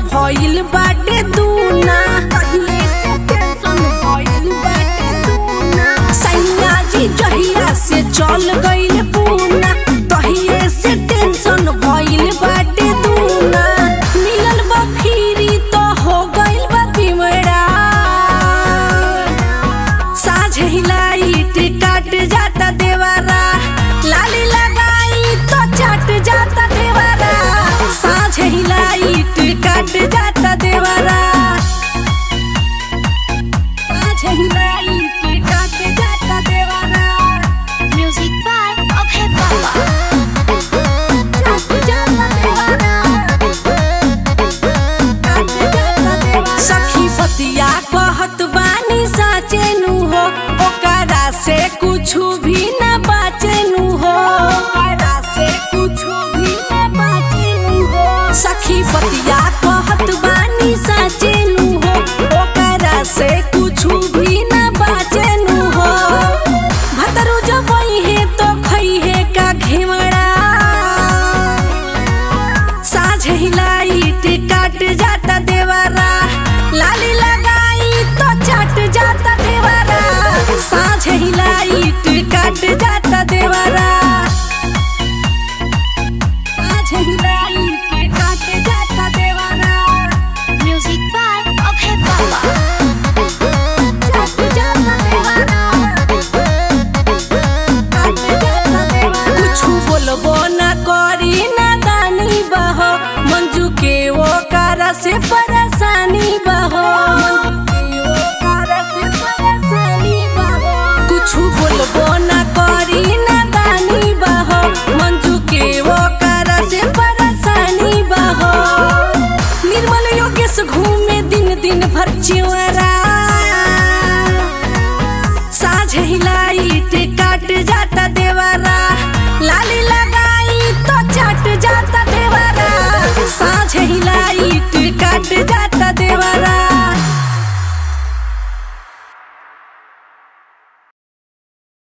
भइल बाटे दूना पहिले से टेंशन भइल बाटे दूना सैया जी जहिया से चल गइल पूना तहिए से टेंशन भइल बाटे दूना मिलल बा फिरी तो हो गइल बा बिमड़ा साझ लाइट काट जाता देवारा लाली लगाई तो चट जाता देवारा साझ लाइट काट जाता देवारा साझ लाइट काट जाता देवारा Music by Abhay Baba. चट जाता देवारा काट जाता देवारा सखी पतिया कहत बानी साचे नु हो ओकरा से कुछु भी न बाचे नु हो ओकरा से कुछु भी न बाचे नु हो सखी पतिया कहत बानी साचे नु हो ओकरा से कुछु भी न बाचे नु हो भतरू जब है तो खई है का घेवड़ा साझ लाइट काट जाता देवारा लाली लगाई तो चट जाता देवारा साझ लाइट काट जाता देवारा साझ लाइट काट जाता देवारा Music by Abhay Baba. चट जाता देवारा काट जाता देवारा कुछु बोलबो ना करी ना दानी बहो मंजू के वो कारा से परेशानी बहो कुछु बोलबो ना करी ना दानी बहो मंजू के वो कारा से परेशानी बहो निर्मल योगेश घूमे दिन दिन भर चिवरा साझ लाइट काट जाता देवारा लाली लगाई तो चट जाता देवारा साझ लाइट काट जाता